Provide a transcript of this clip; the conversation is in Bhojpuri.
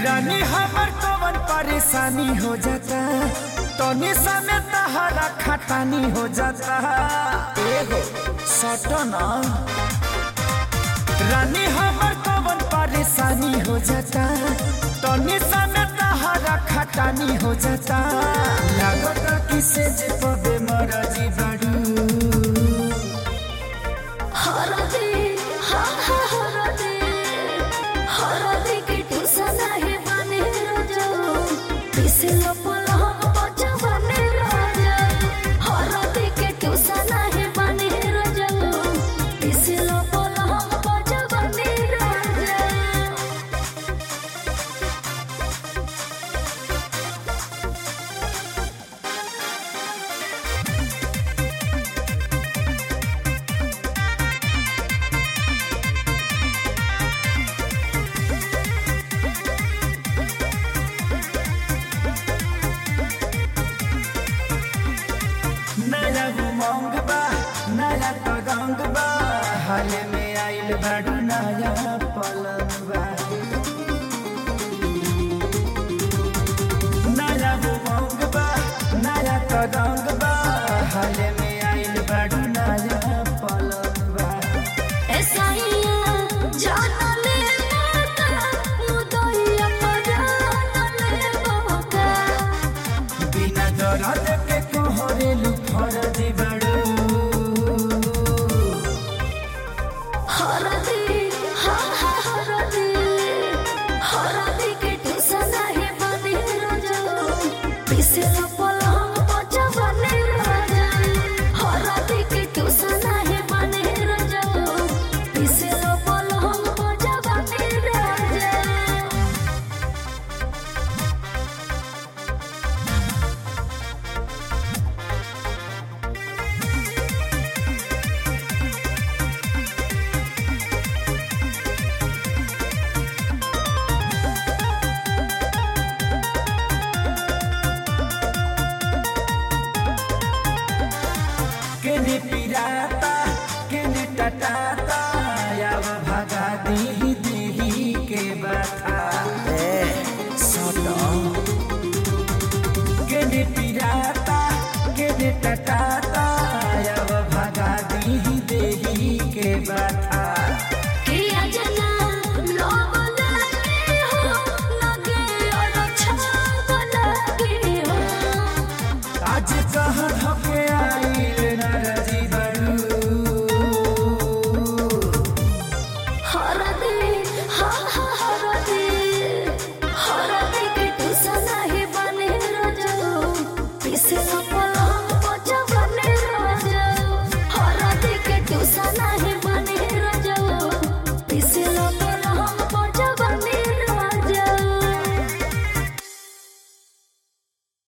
रानी हमर कवन परेशानी हो जाता तनी समय तहरा खटानी हो जाता एगो सटना रानी हमर कवन परेशानी हो जाता तनी समय तहरा खटानी हो जाता लागता किसे जे पबे मरजी बड़ू हरदे हा हा हरदे हरदे के टुसा नाही बने राजा पिसलो पलहम बचा बने राजा हरदे के टुसा नाही बने राजा पिसलो पलहम बचा बने राजा नया उमंग बा नया तगंग बा हाल में आइल बाडू नया पलंग बा नया उमंग बा नया तगंग बा हाल में आइल बाडू नया पलंग बा एसाइया जाना ले माता मुदइया पराना ले बाबा बिना दरद के कोहरेलु फरजी बाडू हरदे हा हा हरदे हरदे के टुसा नाही बने राजा पिसलो पलंग बचा बने राजा हरदे के टुसा नाही बने राजा पिसलो पलंग बचा बने राजा केने पिराता केने टटाता याव भगा दी देही के बता ए सटो केने पिराता केने टटाता